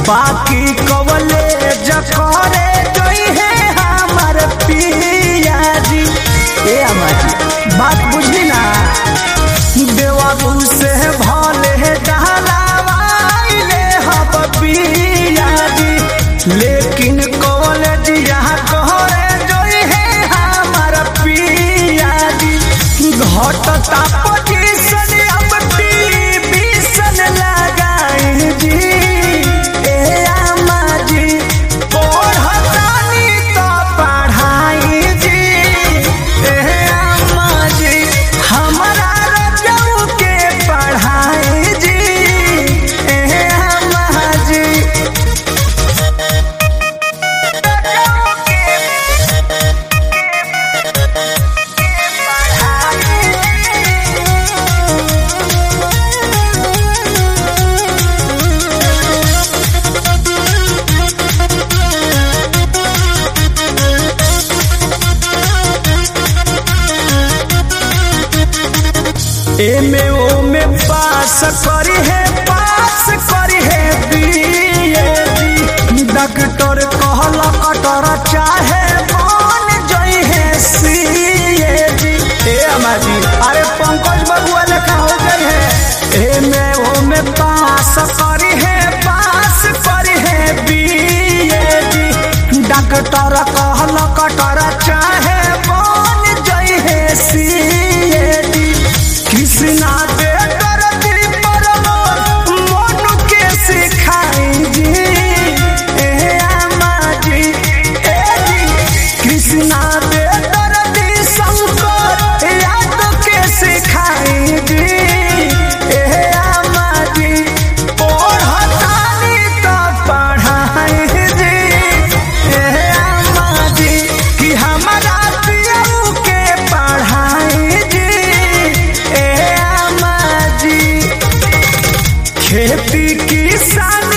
बाकी कवले जकरे जोई है हमार पिया जी ए अम्मा जी बात बुझली ना देवारू से भले डहलावाइले हब पिया जी लेकिन कॉलेजिया कहरे जोई है हमार पिया जी घटता पोजीशन अब टीवीशन लगाई जी ए अम्मा जी पढ़तानी तो पढ़ाई जी ए अम्मा जी हमरा रजऊ के पढ़ाई जी ए अम्मा जी एमे ओमे पास करी है पास करी है बीए डॉक्टर कहल कटर चाहे बन जई है सीए जी ए अम्मा जी अरे पंकज बबुआ लेखा हो गई है एमे ओमे पास करी है पास करी है बीए जी डॉक्टर कहल कटर चाहे बन जई है सीए जी कृष्णा दे करती परमो मोनू के सिखाई जी ए अम्मा जी ए जी कृष्णा दे करती शंकर याद के सिखाई जी ए अम्मा जी पढ़तानी तो पढ़ाई जी ए अम्मा जी कि हमारा पियऊ के पढ़ाई जी ए अम्मा जी खेती किसान